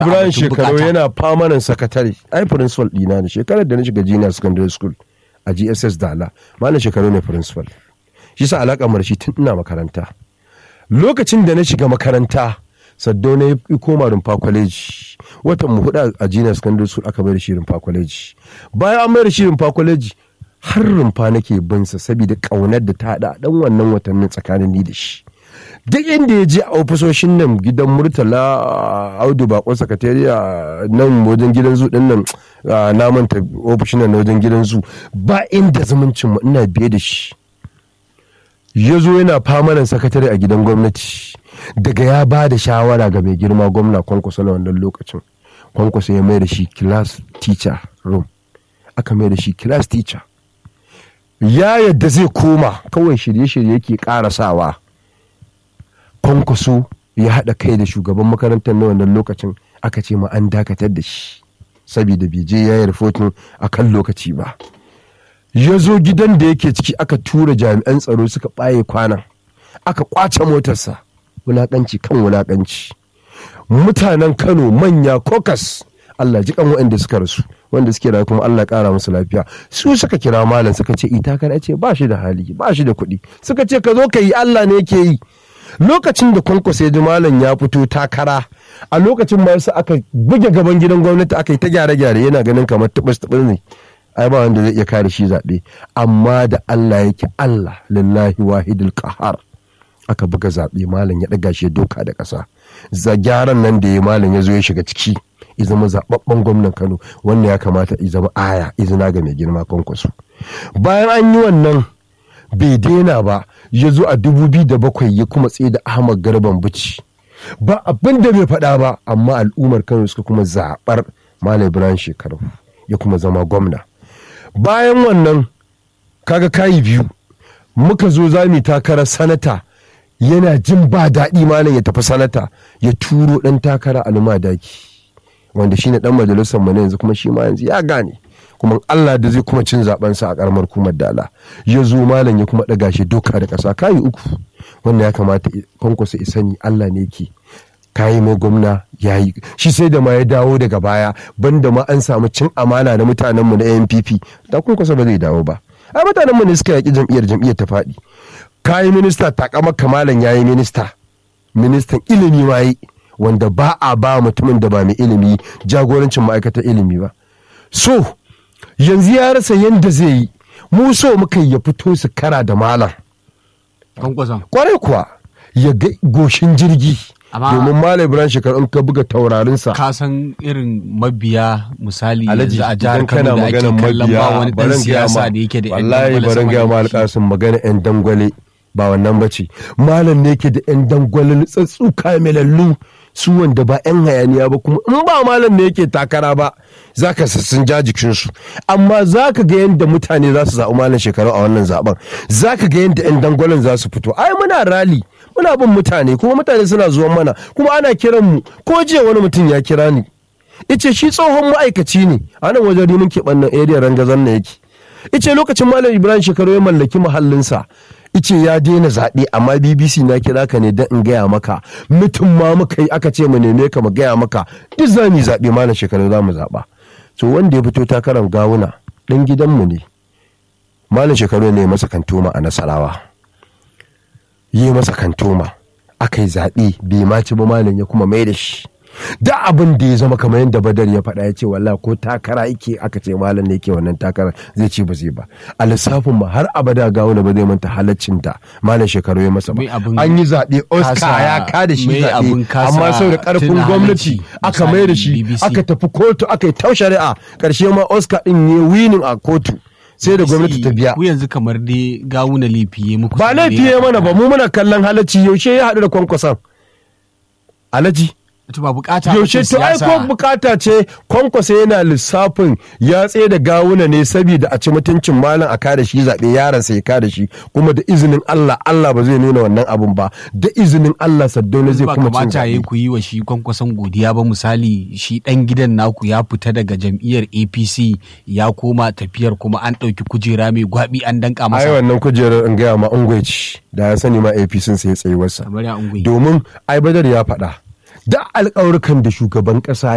ibrahim batun shekaru bukata. yana famanan sakatare ai principal dina ne shekarar da na shiga junior secondary school a gss dala malam shekaru ne principal shi sa alaƙa mara shi tun ina makaranta lokacin da na shiga makaranta saddo na yi koma rumfa kwaleji watan mu hudu a junior secondary school aka mai da shi rumfa kwaleji bayan an mai da shi rumfa kwaleji har rumfa nake binsa saboda ƙaunar da ta haɗa dan wannan watannin tsakanin ni da shi duk inda ya je a ofisoshin nan gidan murtala audu bakon sakatariya nan wajen gidan zu din nan ah, na manta ofishin nan na wajen gidan zu ba inda zumuncin mu ina biye da shi ya zo yana famanan sakatare a gidan gwamnati daga ya ba da shawara ga mai girma gwamna kwankwaso na wannan lokacin kwankwaso ya mai da shi class teacher room aka mai da shi class teacher ya yadda zai koma kawai shirye-shirye yake karasawa kwankwaso ya haɗa kai da shugaban makarantar na wannan lokacin aka ce ma an dakatar da shi saboda bai je ya yi rahoton a kan lokaci ba ya zo gidan da yake ciki aka tura jami'an tsaro suka ɓaye kwanan aka kwace motarsa wulaƙanci kan wulaƙanci mutanen kano manya kokas allah ji kan waɗanda suka rasu wanda suke rayu kuma allah ƙara musu lafiya su suka kira malam suka ce ita kana ce ba shi da hali ba shi da kuɗi suka ce ka zo ka yi allah ne yake yi lokacin da kwankwasa ya ji malam ya fito takara a lokacin ma yasa aka buge gaban gidan gwamnati aka yi ta gyare-gyare yana ganin kamar tubus tubus ne ai ba wanda zai iya kare shi zaɓe amma da Allah yake Allah lillahi wahidul qahar aka buga zaɓe malam ya ɗaga shi ya doka da ƙasa za gyaran nan da ya malam ya zo ya shiga ciki ya zama zaɓaɓɓen gwamnan Kano wanda ya kamata ya zama aya izina ga mai girma kwankwaso bayan an yi wannan bai daina ba ya zo a dubu biyu da bakwai ya kuma tsaye da Ahmad Garban Bici ba abin da bai faɗa ba amma al'ummar Kano suka kuma zaɓar Malam Ibrahim Shekaru ya kuma zama gwamna bayan wannan kaga kayi biyu muka zo za mu takarar sanata yana jin ba daɗi malam ya tafi sanata ya turo ɗan takara almadaki wanda shine ɗan majalisar mu na yanzu kuma shi ma yanzu ya gane kuma Allah da zai kuma cin zaben sa a karamar kumar dala ya zo malam ya kuma ɗaga shi doka da ƙasa kayi uku wanda ya kamata kwankwasa sani Allah ne ke kayi mai gwamna ya yi shi sai da ma ya dawo daga baya banda ma an samu cin amana da mutanenmu na npp da kun kusa ba zai dawo ba a mutanenmu ne suka yaƙi jam'iyyar jam'iyyar ta faɗi kayi minista takamar kamalan ya yi minista ministan ilimi ma yi wanda ba a ba mutumin da ba mai ilimi jagorancin ma'aikatar ilimi ba so yanzu ya rasa yadda zai yi mu so muka ya fito su kara da malam kwankwason kwarai kuwa ya ga goshin jirgi Amma- domin malam ibrahim shekaru in ka buga taurarinsa ka san irin mabiya misali Alhaji yanzu a jihar idan Kano kana da ake maganar kallon ba mabiya wani dan barin gaya siyasa ma da yake da yan wallahi dangwale barin sama gaya da ma shi. alƙasin magana yan dangwale ba wannan bace malam ne yake da yan dangwale tsatsu kamilallu su wanda ba yan hayaniya ba kuma in ba malam ne yake takara ba zaka sun ja jikinsu amma zaka ga yadda mutane za su zaɓi malam shekaru a wannan zaben zaka ga yadda yan dangwalen za su fito ai muna rali muna bin mutane kuma mutane suna zuwan mana kuma ana kiran mu ko jiya wani mutum ya kira ni ice shi tsohon ma'aikaci ne a nan wajen rimin keɓannan area rangazan na yake ice lokacin malam ibrahim shekaru ya mallaki mahallinsa ice ya daina zaɓe amma bbc na kira ka ne don in gaya maka mutum ma muka yi aka ce mu neme ka mu gaya maka duk za mu yi zaɓe malam shekaru za mu zaɓa to wanda ya fito takarar gawuna ɗan gidanmu ne malam shekaru ne masa kantoma a nasarawa yi masa kantoma aka yi zaɓe bai ma ci ba malam ya kuma mai da shi da abin da ya zama kamar yadda badar ya faɗa ya ce walla ko takara yake aka ce malam ne yake wannan takara zai ce ba zai ba a lissafin ma har abada ga wani ba zai manta halaccin da malam shekaru ya masa ba Me abin an yi zaɓe oscar kasa- ya ka da shi me abin zaɓe kasa amma sau da ƙarfin tuna gwamnati halacci, aka mai da shi misali BBC. aka tafi kotu aka yi tau shari'a ƙarshe ma oscar ɗin ne winning a kotu sai da gwamnati ta biya ku yanzu kamar dai gawuna laifi ya muku ba ne laifi ya mana ba mu muna kallon halacci yaushe ya haɗu da kwankwason alaji to ba bukata yaushe bace to ai siyasa. ko bukata ce kwankwasa yana lissafin ya tsaye da gawuna ne saboda a ci mutuncin malam a kada shi zaɓe yaron sai ya kada shi kuma da izinin Allah Allah ba zai nuna wannan abun ba da izinin Allah Saddauna zai ba kuma cin kamata ya zaɓe ku yi wa shi kwankwason godiya ba misali shi dan gidan naku ya fita daga jam'iyyar apc ya koma tafiyar kuma an ɗauki kujera mai gwabi an danka ai masa wannan kujerar in gaya ma ungweci da ya sani ma APC sai ya tsayi wasa kamar ya ungwi domin ai badar ya faɗa da alƙawarkan da shugaban ƙasa